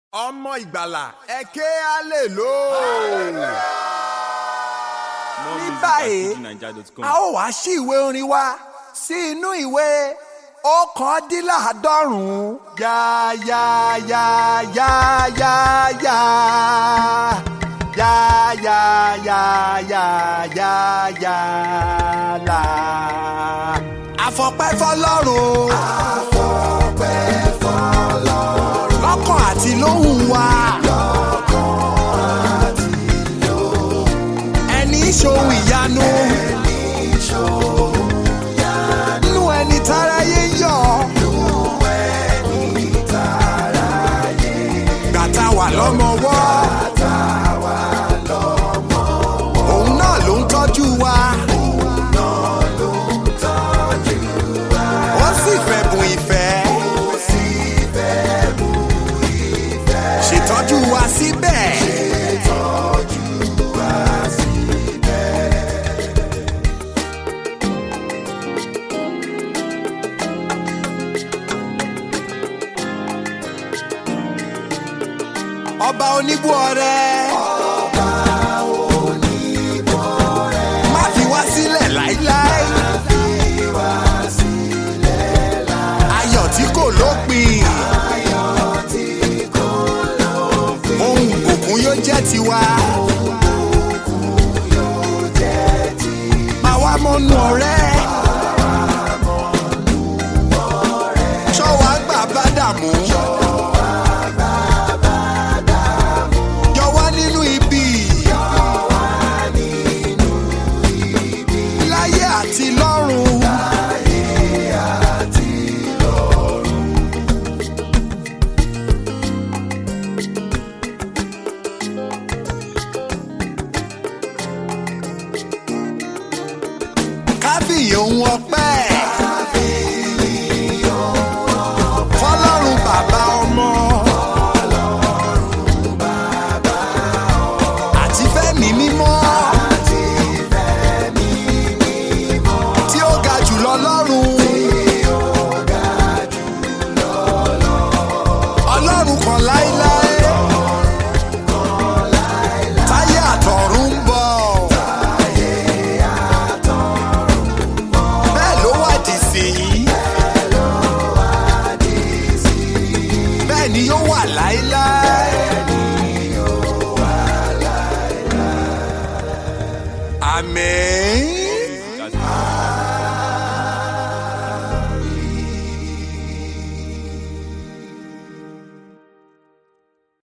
ọmọ ìgbàlà ẹ ké hallelujah. ní báyìí a ó wá sí ìwé orin wa sí inú ìwé ọ̀kándínláàádọ́rùn-ún yá yá yá yá yá yá yá yá yá yá yá yá là. àfọpẹ́ fọlọ́run. àfọpẹ́ fọlọ́run. lọ́kàn àti lóhùn wa. lọ́kàn àti lóhùn. ẹni ṣòwò ìyanu. ẹni ṣòwò ìyanu. nínú ẹni táráyé yọ. nínú ẹni táráyé. gbàtà wà lọ́mọwọ́. gbàtà wà lọ́mọwọ́. òun náà ló ń tọ́jú wa. òun náà ló ń tọ́jú wa. ó sì fẹ̀bùn ìfẹ́. ó sì fẹ̀bùn ìfẹ́. ṣètọ́jú wa síbẹ̀. ṣètọ́jú wa síbẹ̀. ọba oníbú ọrẹ. ọba oníbú ọrẹ. má fi wá sílẹ̀ láíláí. má fi wá sílẹ̀ láíláí. ayọ̀ tí kò lópin. ayọ̀ tí kò lópin. ohun ìbùkún yóò jẹ́ tiwa. ohun ìbùkún yóò jẹ́ tiwa. máa wá mọ́nú ọ̀rẹ́. ṣọ́wọ́ àgbà bá dààmú. yọ wá nínú ibi. láyé àti lọ́run. kábíyì ohun ọpẹ́. fọlọ́run bàbá ọmọ. àti fẹ́mi mímọ́. tí ó ga jùlọ lọ́run. ọlọ́run kan láíláí. táyé àtọ̀run ń bọ̀. bẹ́ẹ̀ ló wà dì sí i. bẹ́ẹ̀ ni yóò wà láíláí. Àmín.